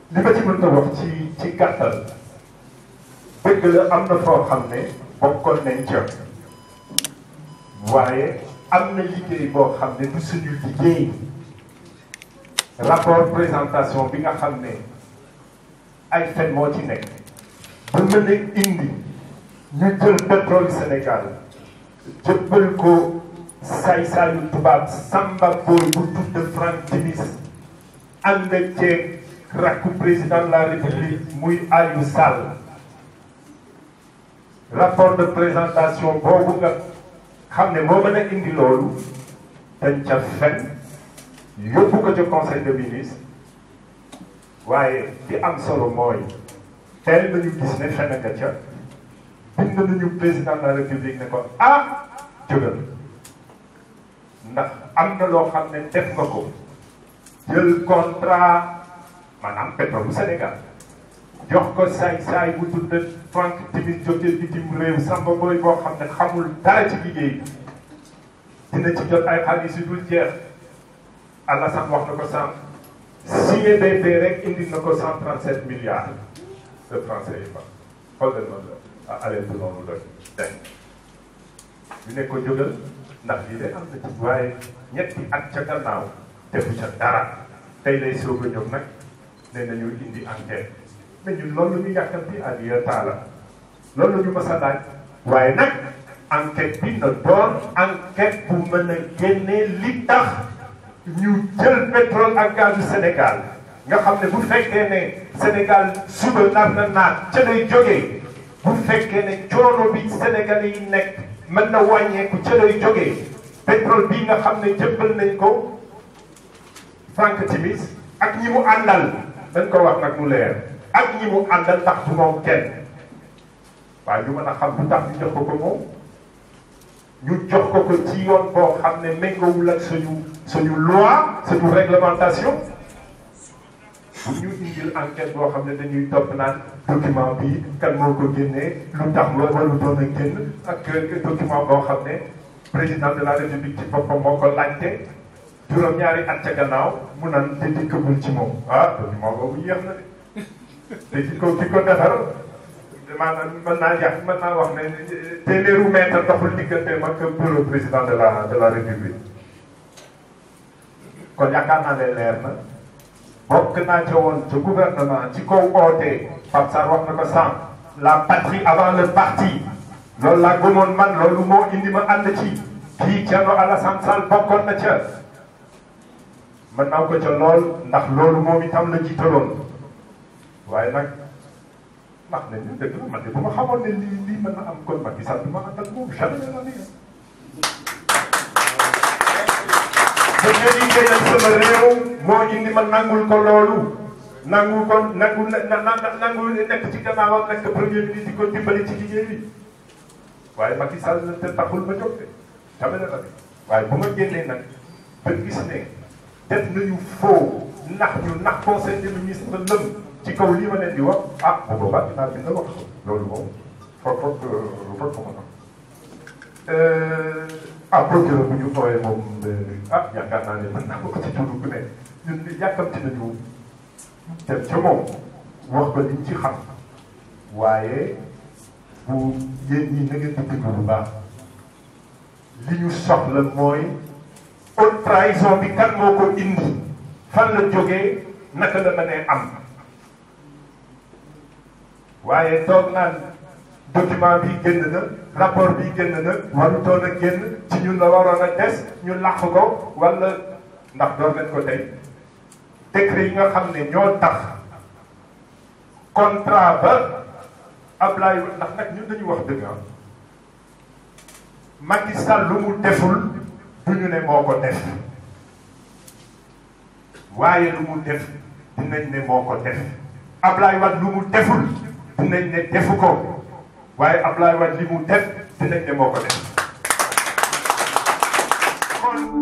li ma ci mën a wax ci ci gàttal dëgg la am na foo xam ne bokkoon nañ ca waaye am na liggéey boo xam ne du suñu liggéey rapport présentation bi nga xam ne ay fen moo ci nekk bu mën a indi ñu jël pétrole Sénégal jëppal ko saay-saayu tubaab samba booy bu tudd Franck Timis ànd ceeg rakku président de la république muy Aliou Sall rapport de présentation boobu nga xam ne moo mën a indi loolu dañ ca fen yóbbu ko ca conseil de ministre waaye di am solo mooy teel nañu gis ne fen nga ca bind nañu président de la république ne ko ah jógal ndax am na loo xam ne def nga ko jël contrat maanaam pétrole bu Sénégal jox ko saay-saay bu tudd Franck Timis jógee bitim réew samba booy boo xam ne xamul dara ci liggéey dina ci jot ay xaalis yu dul jeex Alassane wax na ko sànq signé BP rek indi na ko cent trente sept milliards de francs CFA xool leen noonu la ah allez noonu la tey ñu ne ko jógal ndax lii de am na ci waaye ñetti at ca gannaaw defu ca dara tey lay soog a ñëw nag ne nañu indi enquête mais ñun loolu la ñu yàkkamti Aliou Talla loolu la ñu mës a laaj waaye nag enquête bi na doon enquête bu mën a génnee li tax ñu jël pétrole ak gaz du Sénégal nga xam ne bu fekkee ne Sénégal suba nar na naat ca lay jógee bu fekkee ne coono bi Sénégalais yi nekk mën na wàññeeku ca lay jógee pétrole bii nga xam ne jëppal nañ ko Franck Timis ak ñi mu àndal dañ ko wax nag mu leer ak ñi mu àndal ndax du moom kenn waaye ñu mën a xam lu tax ñu jox ko ko moom ñu jox ko ko ci yoon boo xam ne méngoowul ak suñu suñu loi suñu réglementation bu ñu indil enquête boo xam ne dañuy topp naan document bi kan moo ko génnee lu tax wa waru doon a génn ak document boo xam ne président de la république ci boppam moo ko laajte juróom-ñaari at ca gannaaw mu naan te dikkagul ci moom ah document boobu yéex na de te ki ko ki ko defar maanaam mën naa yàq mën naa wax ne téeméeru mètre doxul digganteem ak bureau président de la de la république kon yaakaar naa ne leer na bokk naa ca woon ca gouvernement ci kaw ootee Pape Sarr wax na ko sànq la patrie avant le parti loolu laa gëmoon man loolu moo indi ma ànd ci kii Thierno Alassane Sall bokkoon na ca mën naa ko ca lool ndax loolu moom itam la jiitaloon waaye nag ndax nañu dëgg la man de bu ma xamoon ne lii lii mën na am kon Macky Sall du ma ànd ak moom jamais la nii bu ñu liggéeyal sama réew moo indi ma nangul ko loolu nangu ko nangu na na nangu nekk ci gannaawam nekk premier ministre di ko dimbali ci liggéey bi waaye Macky Sall te taxul ma jóg de jamais la nii waaye bu ma génnee nag ba gis ne def nañu faux ndax ñu ndax conseil des ministres lëm ci kaw lii ma leen di wax ah bu boobaa dinaa bind wax ko loolu moom foog foog foog ko mën a ah procureur bu ñu xoolee moom ah yaakaar naa ne mën naa ko ci tudd ku ne ñun yàkkamti nañu dem ca moom wax ko liñ ci xam waaye bu yéen ñii na ngeen di déglu bu baax li ñu soxla mooy haute trahison bi kan moo ko indi fan la jógee naka la mënee am waaye toog naan document bi génn na rapport bi génn na warutoon a génn ci ñun la waroon a des ñu làq ko wala ndax doon nañ ko tey décret yi nga xam ne ñoo tax contrat ba Ablaye ndax nag ñun dañu wax dëgg ah Macky Sall lu mu deful du ñu ne moo ko def waaye lu mu def dinañ ne moo ko def Ablaye Wade lu mu deful dinañ ne defu ko waaye Ablaye Wade li mu def dinañ ne moo ko def kon